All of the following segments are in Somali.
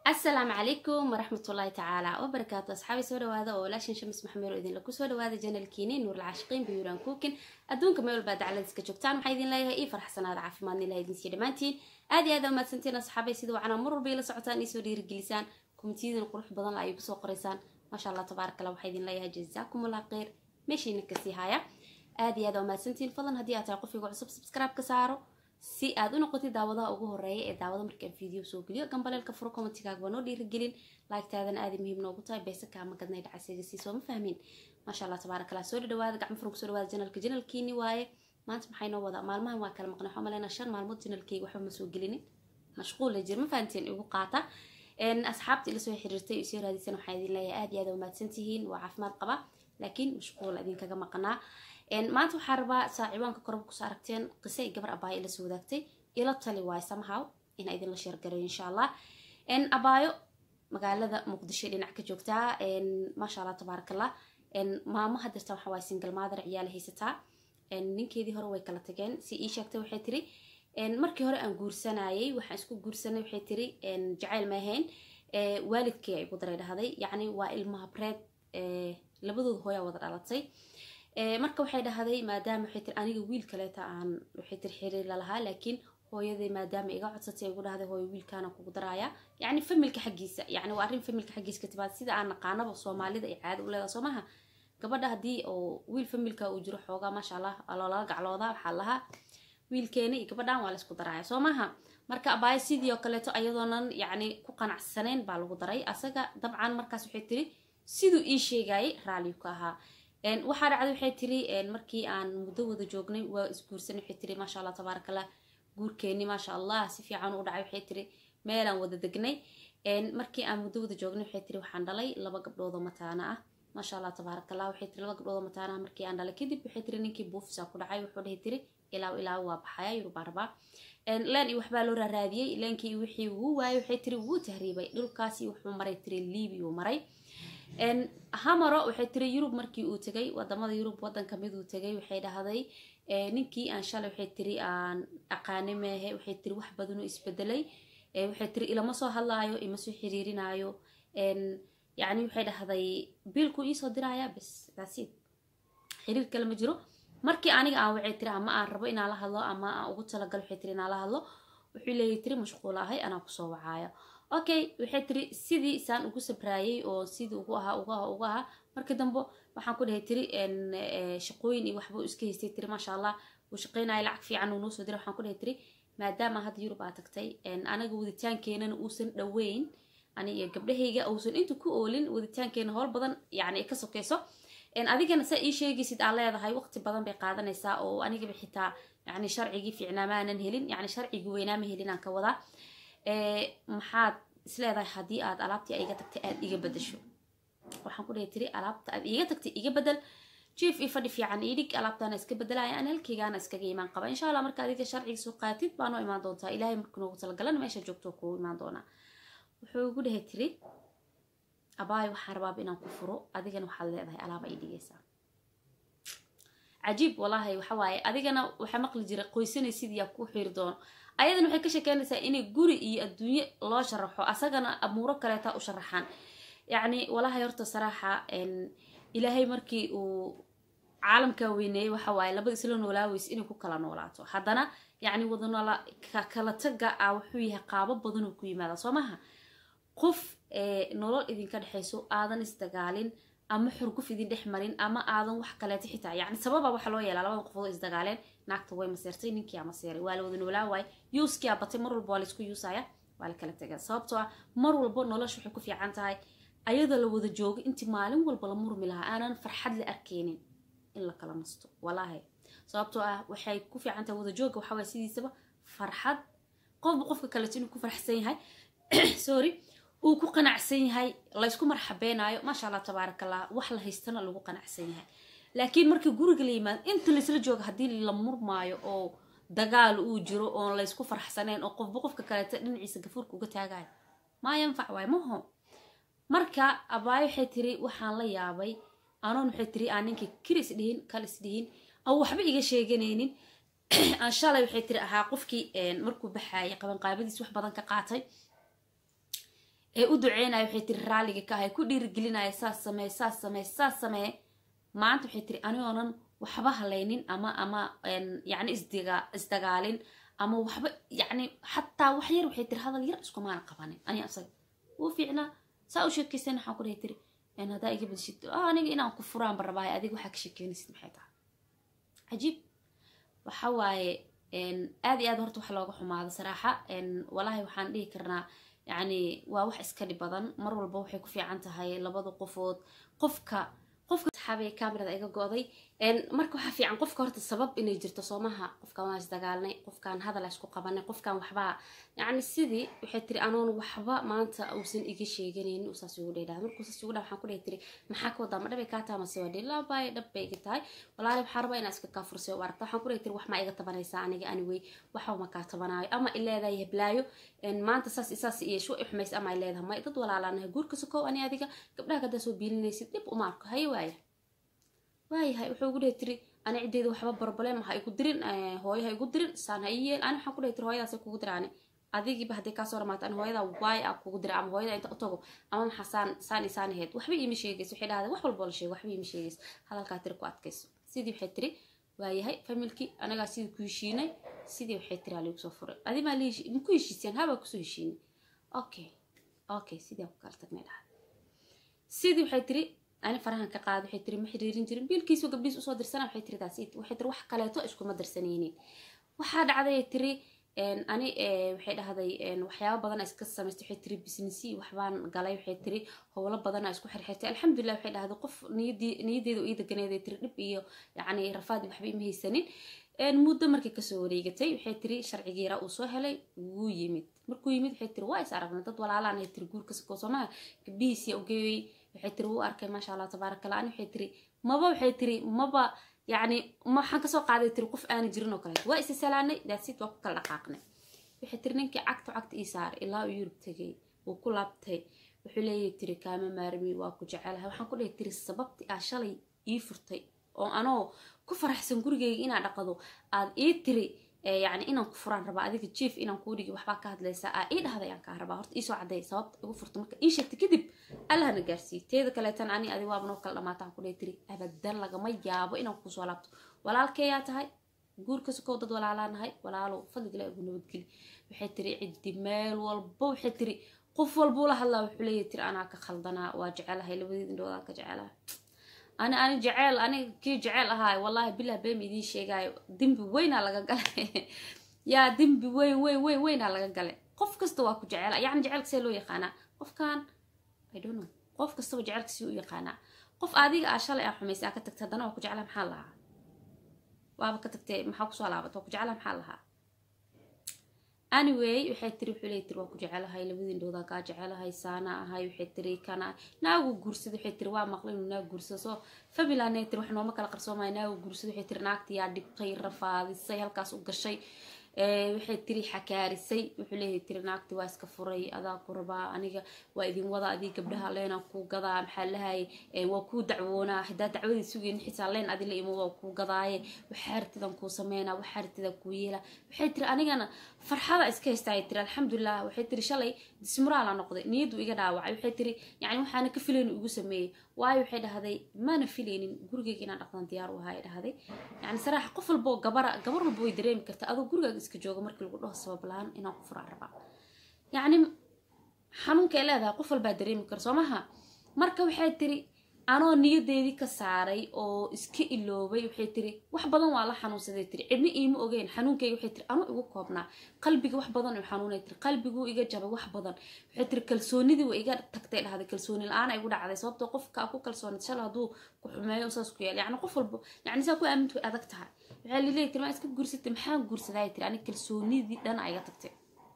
asalaamu calaykum waraxmatullaahi tacaala wabarakaatu asxaabi soo dhawaada oo walaashin shamis maxameero idinla kusoo dhawaada janalkiini nuurlcaashiqiin biyuuraan kuukin adduunka meel walbaa dacladiska joogtaan waxaa idin leeyahay ii farxsanaada caafimaadna ilaha idinsiiya dhammaantiin aad iyo aad aa mahadsantiin asxaabay sida wacana mar walba ila socotaan iisoo dhiirigelisaan komitiyadin qurux badan la ay kusoo qoraysaan maasha allah tabaarak allah waxaa idin leeyahay jazaakumullah kheyr meeshiina kasii haya aad iyo aad aa mahadsantiin fadlan haddii aad tahay qofiga cusub subscribe ka saaro si aad u noqotid daawadaha ugu horeeya ee daawada markaan video soo geliyo gambaleelka furo commentigaaga waa noo dhiirigelin laagtaadana aada muhiim noogu tahay beesa kaama gadnay dhacaysaga sii sooma fahmin maasha allah tabaarak allah soo dhadhawaada gacmo furan kusoo dhawaada janalka janalkiini waaye maanta maxay noo wadaa maalmahan waa kala maqnay waxaa maleyna shan maalmood janalkeyga waxba ma soo gelinin mashquul la jir ma fahanteen igu qaata asxaabta ila soo xiriirtay isoo raadisan waxaa idin leeyahay aad iyo aad umahadsan tihiin waa caafimaad qaba laakiin mashquul idinkaga maqnaa maanta waxaa rabaa saa ciwaanka korba kusoo aragteen qisa ay gabar abaayo ila soo wadaagtay ila tali waayo somehow inaa idinla sheergareyo insha allah abaayo magaalada muqdisho dhinac ka joogtaa maasha allah tabaarakallah maamo hadirta waxa waaye single mother ciyaala haysataa ninkeedii hore way kala tageen si ii sheegtay waxay tiri markii hore aan guursanayay waxaan isku guursanay waxay tiri jacayl ma ahayn waalidkii ay igu daray dhahday yacni waa ilmaha breed labadooda hooyaa wada dhalatay marka waxay dhahday maadaama waxay tiri aniga wiil kaleeta aan waxay tiri xiriir lalahaa laakiin hooyaday maadaama iga codsatay igu dhahday hooyo wiilkaana kugu daraaya yacni familka xaggiisa yacni waa arrin familka xaggiisa ka timaad sida aan naqaanaba soomaalida ay caada u leedaha soo maha gabadha haddii oo wiil familka uu jiro xoogaa maasha allah loolala gaclooda waxaa lahaa wiilkeena iyo gabadhan waa laysku daraaya soo maha marka abaayo sidii oo kaleeto ayadoonan yacni ku qanacsanayn baa lagu daray asaga dabcan markaas waxay tiri siduu ii sheegayay raaliyu ka ahaa waxaa dhacday waxay tiri markii aan muddo wada joognay waa isguursanay waxay tiri maasha allah tabaarakallah guurkeeni maasha allah si fiican u dhacay waxay tiri meelaan wada degnay markii aan muddo wada joognay waxay tiri waxaan dhalay laba gabdhoodoo mataana ah maasha allah tabaarakallah waxay tiri laba gabdhoodoo mataana ah markii aan dhalay kadib waxay tiri ninkii buufisa ku dhacay wuxuu dhahay tiri ilaaw ilaaw waa baxaya yurubaa rabaa leen iyo waxbaa loo raaraadiyey leenkii wixii wuu waayay waxay tiri wuu tahriibay dhulkaasi wuxuu maray tiri liibi uu maray hamaro waxay tiri yurub markii uu tegay wadamada yurub wadan kamid uu tegay waxay dhahday ninkii aan shalay waxay tiri aan aqaani meehe waxay tiri wax badanoo isbedelay waxay tiri ilama soo hadlaayo ima soo xiriirinaayo yacni waxay dhahday biilku iisoo diraya bes daasiid xiriir kale ma jiro markii aniga aan waxay tiri ama aan rabo inaan la hadlo ama aan ugu talagalo waxay tiri inaan la hadlo wuxuu leeyahy tiri mashquul ahay anaa kusoo wacaayo okay waxay tiri sidii saan ugu sabraayay oo sidii ugu ahaa ugu ahaa ugu ahaa markii dambe waxaan ku dhahay tiri shaqooyin iyo waxba iska haystay tiri maasha allah uu shaqeynaya lacag fiican uu noo soo diray waxaan ku dhahay tiri maadaama hadda yurub aa tagtay anaga waditaankeenana uusan dhaweyn ani iyo gabdhahayga uusan inta ku oolin waditaankeena howl badan yacni ay ka sokeyso adigana saa ii sheegaysid aa leedahay waqti badan bay qaadanaysaa oo anigaba xitaa yani sharcigii fiicnaa maanan helin yani sharcigii weynaama helin aan ka wadaa maxaad isleedahay haddii aad alaabtii iga tagtay aad iga bedasho waxaan ku dhahay tiri alaabta aad iiga tagtay iga bedel jief io fadhi fiican ii dhig alaabtaana iska bedelaya aan halkeygaana iskaga imaan qaba insha allah marka adiga sharciga soo qaatid baa noo imaan doontaa ilaahay markuu noogu talagalana meesha joogto kugu imaan doonaa wuxuu igu dhahay tiri abaayo waxaan rabaaba inaan ku furo adigana waxaad leedahay alaaba ii dhigaysaa cajiib walaahi waxa waaye adigana waxaa maqli jiray qoysanay sidii aa kuu xiri doono ayadana waxay ka sheekeynaysaa inay guri iyo adduunye loo sharaxo asagana amuuro kaleeta u sharaxaan yacni walaahay horta saraaxa ilaahay markii uu caalamkaa weyneeyey waxa waaye labada isla noolaaweys inay ku kala noolaato haddana yacni wadanoola kala taga ah wuxuu yahay qaabo badanoo ku yimaada soo maha qof nolol idinka dhexayso aadan isdagaalin ama xurguf idin dhex marin ama aadan wax kaleeto xitaa yani sababa waxa loo yeelaa labada qofood isdagaaleen naagta way maseertay ninkii aa maseeray waa la wada noolaa waaye yuuskii aa batay mar walba waa laisku yuusaya waa la kala tegaa sababtoo ah mar walba nolosha waxay ku fiican tahay ayadoo la wada joogo intii maalin walba la murmi lahaa aanan farxad la arkeynin in la kala nasto walaahi sababtoo ah waxay ku fiican tahay wada jooga waxaa waye sidiisaba farxad qofba qofka kaleeto inuu ku farxsan yahay sorry uu ku qanacsan yahay laysku marxabeenaayo maasha allah tabaarakallah wax la haystana lagu qanacsan yahay laakiin markii guriga la yimaado inta laysla jooga haddii la murmaayo oo dagaal uu jiro oon laysku farxsaneen oo qofba qofka kaleeto dhinaciisa gafuurka uga taagayo maa yanfac waay maho marka abaayo waxay tiri waxaan la yaabay anoon waxay tiri aan ninkii kiris dhihin kalis dhihin aan waxba iga sheeganaynin aan shalay waxay tiri ahaa qofkii markuu baxaayay qabanqaabadiis wax badan ka qaatay ee u duceynaya waxay tiri raalliga ka ahay ku dhiirigelinaya saas samee saas samee saas samee maanta waxay tiri anigoonan waxba halaynin ama ama yacni isdiga isdagaalin ama waxba yacni xataa wax yar waxay tiri hadal yar iskumaana qabanin ani asaga wuu fiicnaa saa u sheekaysan waxaan ku dhahay tiri haddaa iga badshid aniga inaan ku furaanba rabaayo adiga waxaa ka sheekeynaysid maxay tahay cajiib waxa waaye aad iyo aad horta wax looga xumaado saraaxa walaahi waxaan dhihi karnaa yacni waa wax iska dhib badan mar walba waxay ku fiican tahay labada qofood qofka qofka saxaabay kamerada iga go-day marka waxaa fiican qofka horta sabab inay jirto soomaha qofkan waa isdagaalnay qofkan hadal isku qabanay qofkan waxbaa yacni sidii waxay tiri anoon waxba maanta uusan iga sheeganaynin uu saas igu dheedhaa markuu saas igu dhaa waxaan ku dhihi tiri maxaa ka wadaa ma dhabay kaa taha mase waa dhihi laabaaye dhab bay iga tahay walaali waxaa rabaa inaa iska kaa fursay u aragta waxaan ku dhihi tiri wax maa iga tabanaysaa aniga anyway waxba ma kaa tabanaayo ama i leedahay heblaayo maanta saas isaas iyo shwa i xumays ama i leedahay may dad walaalaanahay guurka sokow ani adiga gabdhaha kadaa soo biilinaysid dhib uma arko haye waaya waayahay wuxuu ugu dhihi tiri ani ciddeeda waxba barbalem ha igu dirin hooyo ha igu dirin saan ha ii yeel ani waxaan ku dhihi tiri hooyadaas kugu diraani adigiiba hadday kaasoo ramaata ani hooyada waay a kugu dira ama hooyada inta u tago ama maxaa saan saan isaan ahayd waxba iima sheegayso waxay dhahday wax walboo la sheego waxba iima sheegayso hadalkaa tiri ku adkayso sidii waxay tiri waayahay familkii anagaa sidii ku heshiinay sidii waxay tiri aa liigu soo furay adi maa liishi maku heshiiseen habaa kusoo heshiinay okay okay sidii aan ku kala tagnay dhahday sidii waxay tiri ani farahan ka qaad waxay tiri ma xiriirin jirin biilkiisu gabdhiis usoo dirsana waxay tiri daas waxay tiri wax kaleeto iskuma dirsanaynin waxaa dhacday tiri ani waxay dhahday waxyaaba badan iska samaystay waxay tiri businessi waxbaan galay waxay tiri howlo badan isku xirxirtay alxamdulilah waxay dhahday qof niyadii niyadeeda ii deganeeday tiri dhib iyo yacni rafaad waxba ima haysanin muddo markay kasoo wareegatay waxay tiri sharcigiira uu soo helay wuu yimid markuu yimid waxay tiri waa is aragnay dad walaalaan ay tiri guurka sakoo soomaha gabdhihiisii ugeeyey waxay tiri wuu arkay maasha allah tabaaraka allah ani waxay tiri maba waxay tiri maba yacni waxaan kasoo qaaday tiri qof aana jirin oo kaleeto waa isa salaanay daasid waa ku kala dhaqaaqnay waxay tiri ninkii cagta cagta ii saaray ilaa uu yurub tegay wuu ku laabtay wuxuu leeyahay tiri kaama maarmi waa ku jecelahay waxaan ku dhihi tiri sababti aa shalay ii furtay oo anoo ku faraxsan gurigayga inaa dhaqado aad ii tiri yani inaan ku furaan rabaa adiga jief inaan kuu dhigi waxbaa ka hadlaysaa aa ii dhahday aan kaa rabaa horta iisoo cadday sababta igu furta marka ii sheegtay kadib allahna gaarsiiye teeda kaleetan ani adi waaba noo kala dhamaataan ku dhihi tiri abadan lagama yaabo inaan kusoo laabto walaalkeeyaa tahay guurka sokow dad walaalaanahay walaalow fadligala igu nabadgeli waxay tiri ciddi meel walba waxay tiri qof walbuu la hadlaa wuxuu leeyahy tiri anaa ka khaldanaa waa jecelahay labadeed indhoodaan ka jecelahay ani ani jeceel aniga kii jeceel ahaay wallahi bilah beem idiin sheegaayo dembi weynaa laga galay yaa dembi weyn weyn weyn weynaa laga galay qof kasta waa ku jeceel yacni jecelka see loo yaqaanaa qofkan i don't know qof kastaba jecelka si u yaqaanaa qof adiga aa shalay aa xumaysay aa ka tagtay haddana waa ku jeclaa maxaa lahaa waaba ka tagtay maxaa kusoo laabat waa ku jeclaa maxaa lahaa anyway waxay tiri wuxuu leey tiri waa ku jecelahay labadii indhoodaa kaa jecelahay saana ahay waxay tiri kana naagu guursada waxay tiri waa maqlay inuu naag guursado soo fabilanay tiri wax nooma kala qarsoomaya naagu guursada waxay tiri naagta yaa dhibtay rafaadisay halkaas u gashay waxay tiri xakaarisay wuxuu leeyahay tiri naagti waa iska furay adaa ku rabaa aniga waa idin wada adii gabdhaha leenaa kuu gadaa maxaa lahay waa kuu dacwoonaa hadaa dacwadii sugeyn xitaa leen adi la imo waa kuu gadaaye waxaa artidan kuu sameynaa waxaa artidan kuu yeela waxay tiri anigana farxada iska haystaay tiri alxamdulilah waxay tiri shalay dismuraala noqday niyadu iga dhaawacay waxay tiri yani waxaana ka filayni igu sameeyey waayo waxay dhahday maana filaynin gurigeyga inaan dhaqdan diyaar u ahaa dhahday yani saraaxa qof walboo gabara gabar walba way dareemi karta adoo gurigaaga iska jooga markii lagu dhaho sabab la-aan inaan ku furaan rabaa yacni xanuunka ay leedahay qof walbaa dareemi kara soo maha marka waxay tiri anoo niyadeedii ka saaray oo iska iloobay waxay tiri wax badan waa la xanuunsaday tiri cidna iima ogeyn xanuunkayga waxay tiri anuu igu koobnaa qalbiga wax badan uu xanuunay tiri qalbiguu iga jabay wax badan waxay tiri kalsoonidii waa iga tagtay dhahday kalsooni la-aan igu dhacday sababtoo qofka ku kalsoonid shala hadduu ku xumeeyo saas ku yaal yacni qof walba yacni saa ku aamintu way adag tahay waxaa lileeyahy tiri maa iska guursatay maxaan guursadaa tiri ani kalsoonidii dhana iga tagtay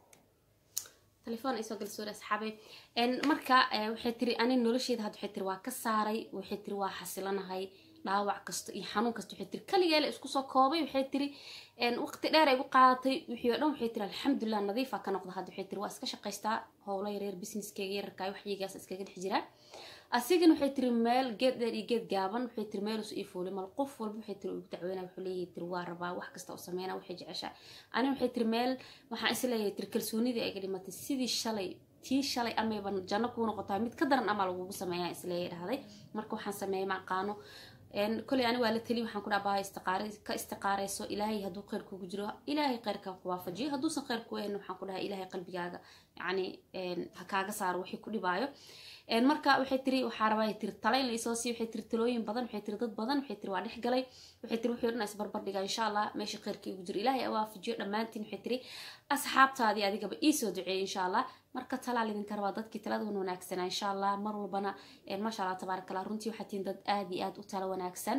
telefoon isoo galsoori asxaabay marka waxay tiri ani nolosheeda had waxay tiri waa ka saaray waxay tiri waa xasilanahay dhaawac kasta iyo xanuun kasta waxay tiri kaligeela isku soo koobay waxay tiri waqti dheer ay gu qaadatay wixii oo dhan waxay tiri alxamdulilah nadiifa ka noqda hadda waxay tiri waa iska shaqaystaa howlo yaryar businesskeyga yararkaa waxyigaas iskaga dhex jiraa asigana waxay tiri meel geed dheer iyo geed gaaban waxay tiri meel usu iifooli mal qof walba waxay tiri ugu dacweynaa wuxuu leeyahay tiri waa rabaa wax kasta u sameynaa waxay jeceshaa ani waxay tiri meel waxaan is leeyahay tiri kalsoonidii ayga dhimatay sidii shalay tii shalay amayba janno kuu noqotaa mid ka daran ama lagugu sameeyaa isleeya dhahday marka waxaan sameeyay ma aqaano koley ani waa la teliy waxaan ku dhaabaa istiqaare ka istiqaareyso ilaahay hadduu kheyr kugu jiro ilaahay kheyrka ku waafajiyo hadduusan kheyr ku ahayn waxaan ku dhahaa ilaahay qalbigaaga yacni ha kaaga saaro wixii ku dhibaayo marka waxay tiri waxaa rabaa tiri tala in laisoo siiyo waxay tiri talooyin badan waxay tiri dad badan waxay tiri waa dhex galay waxay tiri wixii dhan isbarbar dhiga insha allah meesha kheyrka igu jiro ilaahay awaafajiyo dhammaantiin waxay tiri asxaabtaadii adigaba iisoo duceeyay insha allah marka talaa lidinka rabaa dadkii taladan wanaagsanaa insha allah mar walbana maasha allah tabaarak allah runtii waxaa tihiin dad aad iyo aad u tala wanaagsan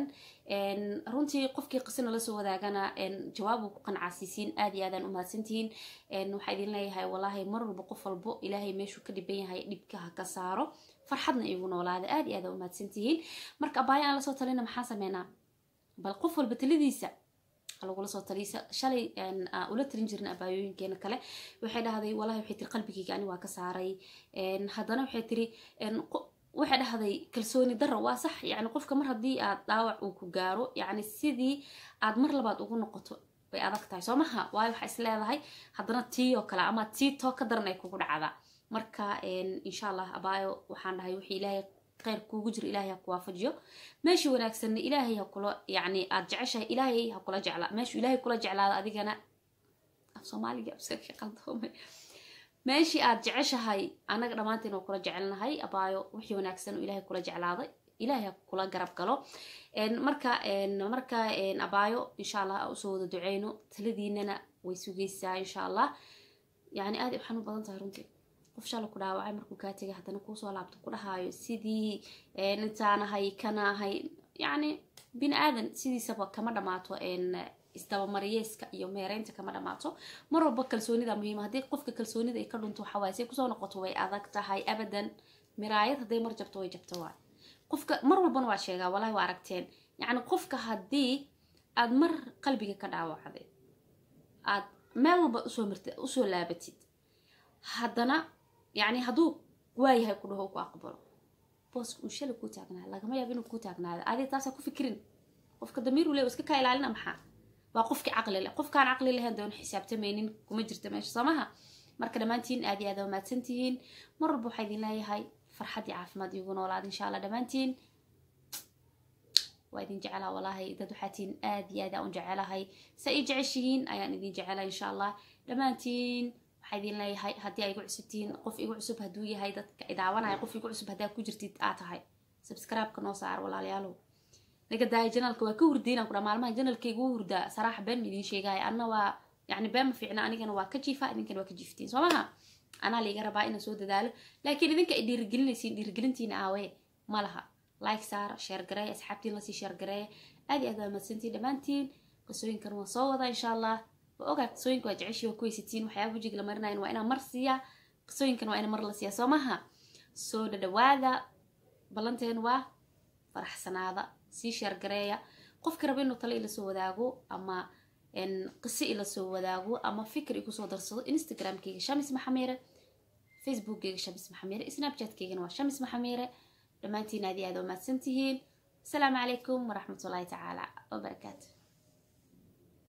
runtii qofkii qisina lasoo wadaagana jawaabu ku qancaasiisiin aad iyo aadaan umahadsantihiin waxaa idin leeyahay wallaahi mar walba qof walbo ilaahay meeshuu ka dhiban yahay dhibka ha ka saaro farxadna igu noolaada aad iyo aad umahadsantihiin marka abaaya aan lasoo talina maxaan sameynaa bal qof walba taladiisa lagula soo taliisa shalay ula talin jirin abaayooyinkeena kale waxay dhahday walahi waxay tiri qalbigayga ani waa ka saaray haddana waxay tiri waxay dhahday kalsooni darra waa sax yani qofka mar haddii aad dhaawac uu ku gaaro yani sidii aad mar labaad ugu noqoto way adag tahay soo maha waayo waxaa is leedahay haddana tii oo kale ama tii too ka daran ay kugu dhacdaa marka insha allah abaayo waxaan dhahay wixii ilaahay kheyr kuugu jiro ilaahay ha ku waafajiyo meeshii wanaagsanna ilaahay ha kula yacni aad jeceshahay ilaahay ha kula jeclaa meeshuu ilaahay kula jeclaada adigana af soomaaliga absaka qaldoomay meeshii aad jeceshahay anaga dhammaanteen oo kula jecelnahay abaayo wixii wanaagsan oo ilaahay kula jeclaaday ilaahay ha kula garab galo marka marka abaayo insha allah usoo wada duceyno taladiinana way sugaysaa insha allah yani aad waxaan u badan tahay runtii qof shala ku dhaawacay markuu kaa tegay haddana kuusoo laabto ku dhahaayo sidii intaanahay kanaahay yacni bini aadan sidiisaba kama dhamaato isdabamariyeeska iyo meereynta kama dhamaato mar walba kalsoonida muhiima haddii qofka kalsoonida ay ka dhunto waxawaay say kusoo noqoto way adag tahay abadan miraayad hadday mar jabto way jabto waay qofka mar walbana waa sheegaa walahi waa aragteen yacni qofka haddii aad mar qalbiga ka dhaawacday aad meel walba usoo mirta usoo laabatid haddana yani hadduu waayahay ku dhaho ku aqbalo booska uu shalay kuu taagnaada lagama yaabo inuu kuu taagnaada adi taasaa ku fikirin qofka damiir ule iska kaa ilaalina maxaa waa qofkii caqli leh qofkaan caqli lahayn doon xisaabtamaynin kuma jirta meesha soomaha marka dhammaantiin aad iyo aad wamaadsan tihiin mar walba waxaa idin leeyahay farxad iyo caafimaad iigu noolaada insha allah dhammaantiin waa idin jecelaa walaahi dad waxaa tihiin aad iyo aad aan u jecelahay sa ii jeceshihiin ayaan idin jecelaa insha allah dhammaantiin waxaa idin leeyahay haddii ay igu cusub tihiin qof igu cusub hadduu yahay dadka idaawanaya qof igu cusub haddaa ku jirtid aa tahay subscribe-ka noo saar walaalayaalow naga daaya janalka waa ka hurdiinaan kudha maalmaha janalka igu hurdaa saraaxa been ma idiin sheegaya anna waa yani been ma fiicna anigana waa ka jiifa idinkana waa ka jiiftiin soo maha anaa laiga rabaa inaan soo dadaalo laakiin idinka ay dhiirigelinaysiin dhiirigelintiina aawee ma laha like saara sheer gareeya asxaabtiin lasii sheer gareeya aad iyo aad waa madsantiin dhammaantiin qisooyinkan waa soo wadaa insha allah waa ogaa qisooyinka waa jeceshii waa ku weysatiin waxyaaba wajiga la marinayan waa inaan mar siiyaa qisooyinkan waa ina mar la siiyaa soo maha soo dhadhawaada ballanteen waa faraxsanaada sii sheergareeya qofka raba inuu tale ila soo wadaago ama qiso ila soo wadaago ama fikir igu soo darsado instagramkeyga shamis maxamiire facebookkeyga shamis maxamiire snapchatkeygana waa shamis maxamiire dhammaantiin aad iyo aad waa mahadsan tihiin asalaamu calaykum waraxmatullaahi tacaala wabarakaatu